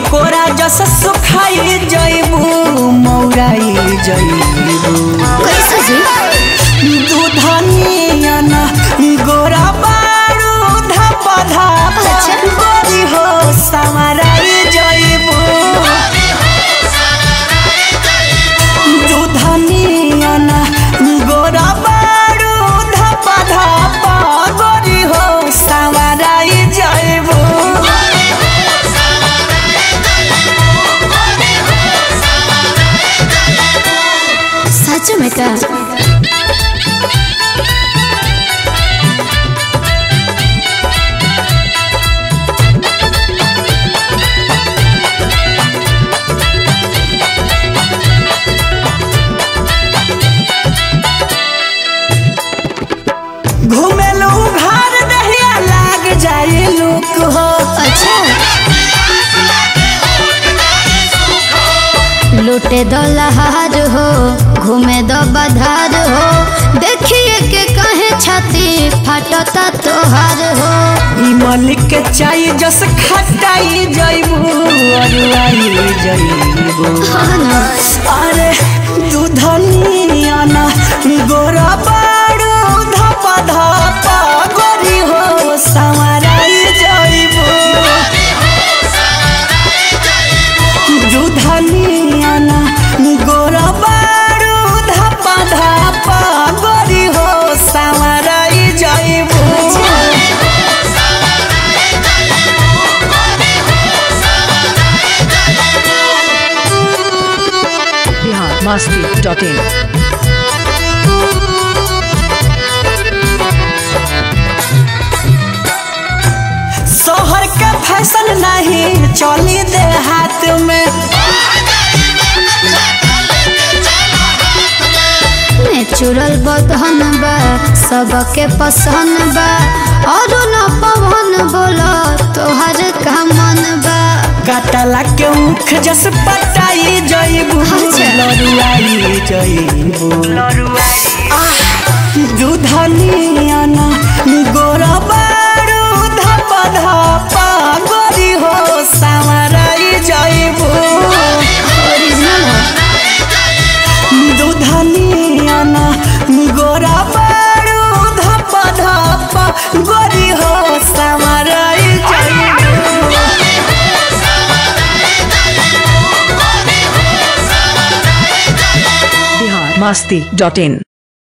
कोरा जस सुखाई जइबू मौराई जइबू कैसे जी दूधनिया ना गोरा बारू धप धप अच्छा। गोरी हो संवराई जइबू दूधनिया ना गोरा बारू धप धप गोरी हो संवराई जइबू सच में का घुमेलू घर दहिया लाग जाए लुक हो अच्छा लूटे दो लहार हो घूमे दो बधार हो देखिए के कहे छाती फाटता तोहार हो ई मलिक के चाय जस खटाई जइबू अरुआई जइबू हाँ ना अरे दूधनिया ना गोरा बारू धप धप गोरी हो संवराई जइबू दूधनिया ना गोरा बारू धप धप गोरी हो संवराई जइबू biharmasti.in शहर के फैशन नहीं चली दे हाथ में नेचुरल बदहन बा सबके पसंद बा और न पवन बोलो तोहर का मन बा कटला के मुख जस पटाई जइबू अच्छा। लरुआई जइबू आह, दूधनिया ना गोरा बारू धप धप गोरी हो संवराई जइबू ओरिजिनल दूधनिया ना गोरा बारू धप धप गोरी हो संवराई जइबू biharmasti.in